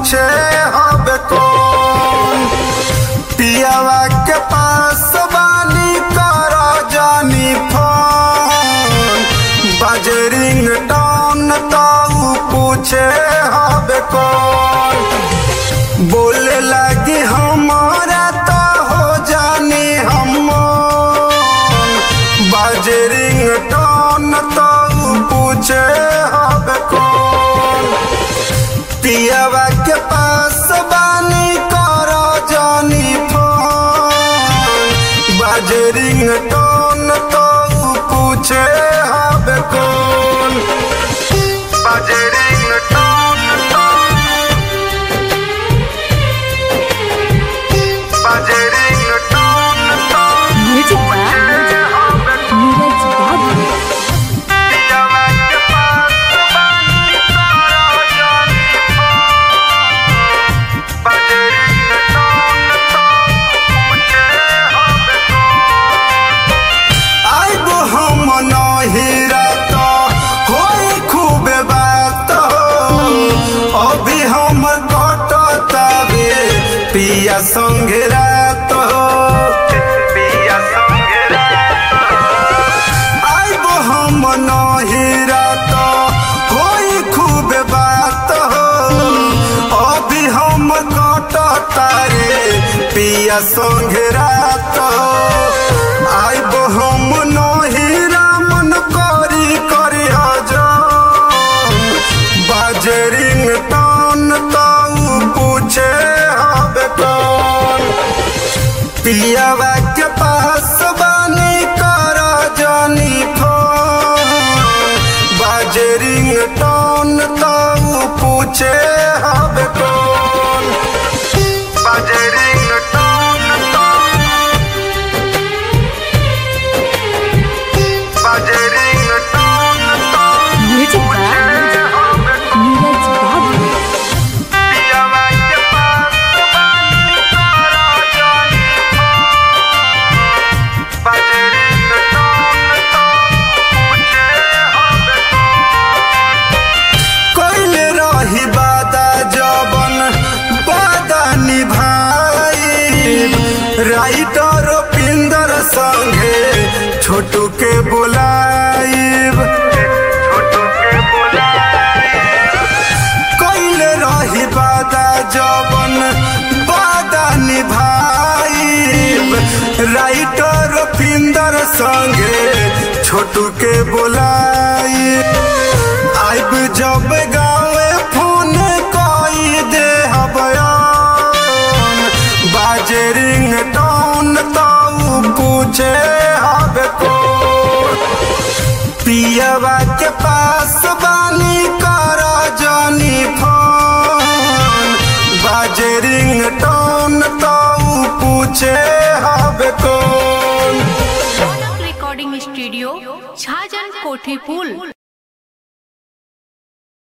पूछे हब कौन पियावा के पास बानी कर जानी फोन बजरिंग टोन तो पूछे हब कौन बोले लगी हमारा तो हो जानी हम बजरिंग टोन तो पूछे हब कौन पियावा के पास बानी कर जानी फोन बजरिंग टोन तो पूछे हब कौन बजरिंग टोन तो बजरिंग टोन तो म्यूजिक बाय हब नीरज बाबू पियावा के पास बानी कर जानी फोन बजरिंग टोन तो पूछे हब आइबो हम नहिरा तो होई खूबे बात हो अभी हम कटतावे पिया संगे रात हो पिया संगे रात आइबो हम नहिरा तो होई खूबे बात हो अभी हम कटतारे पिया संगे रात हो आइबो हम नहिरा मन करी करी हजम बाजरिंग टन तो पूछे हब कौन पियावा के पास बानी कर जानी फोन बाजरिंग टन तो पूछे हब कौन बाजरिंग टन तो बाजरिंग टन तो म्यूजिक बाय नीरज बाबू पियावा के पास बानी कर जानी फोन बजरिंग टोन तो पूछे हब कइले रही वादा जबन वादा निभाई राइटर पिंदर संगे छोटू के बुलाइब छोटू के बुलाइब कइले रही वादा जबन वादा निभाइब राइटर पिंदर संगे छोटू के बोलाई आइब जब गावे फोन कई दे हबयान बाजरिंग टोन तो पूछे हब को पियावा के पास बानी कर जानी फोन बाजरिंग टोन तो पूछे हब कौन रौनक रिकॉर्डिंग स्टूडियो छाजन कोठी पुल